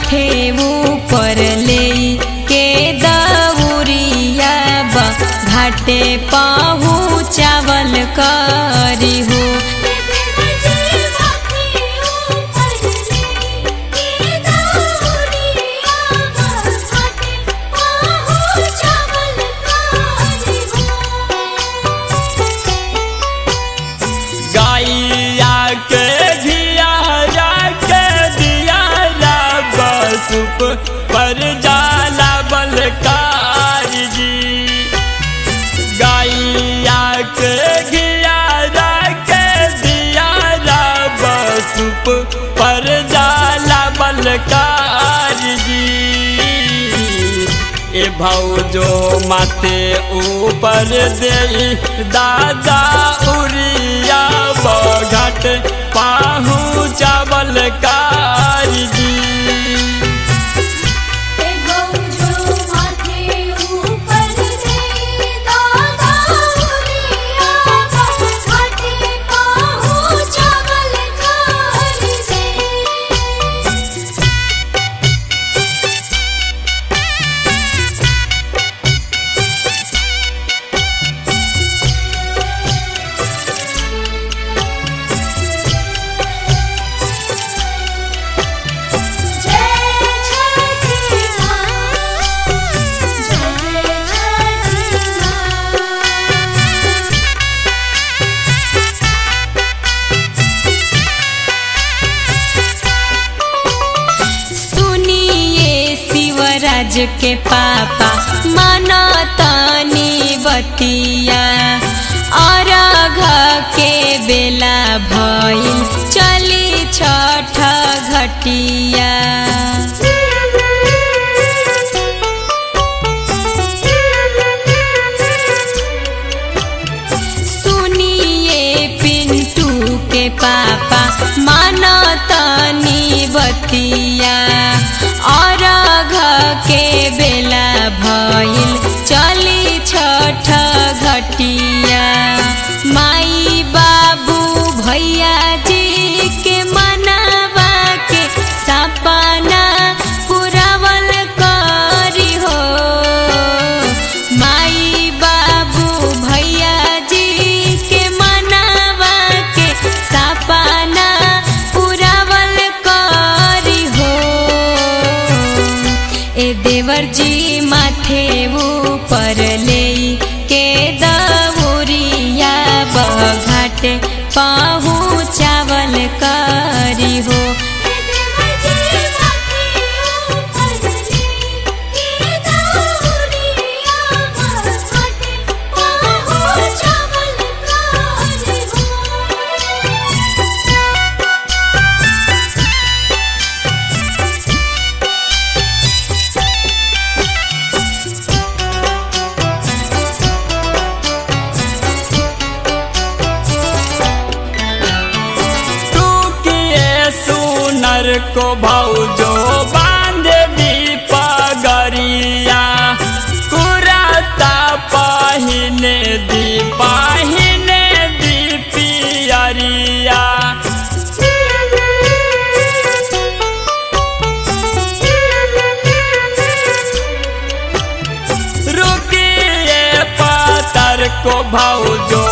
माथे ऊपर ले के दौरिया बा घाटे पहुँचावल करी हो गाइया के घियारा के दियारा बसुप पर जाला बलकार जी गाइया के घियारा के दियारा बसुप पर जाला बलकार जी ए भौजो माथे ऊपर दे दादा उरिया बघट पाहू चावल कारी जी सुनिए शिवराज के पापा माना तानी बतिया अरघ के बेला भइल चली छठ घटिया सुनिए पिंटू के पापा माना तानी बतिया और के बेला भइल चली छठ घटिया माई बाबू भैया जी के मनावा के सपना पुरावल करी हो माई बाबू भैया जी के मनावा के सपना पुरावल करी हो ए देवर जी माथे ऊपर ले के दौरिया बघाट पहुँचावल करी हो टूकिए सुनर को भौजो बांध दी पगरिया कुराता पहिने दी पहिने दी पियरिया रुकिए पतर को भौजो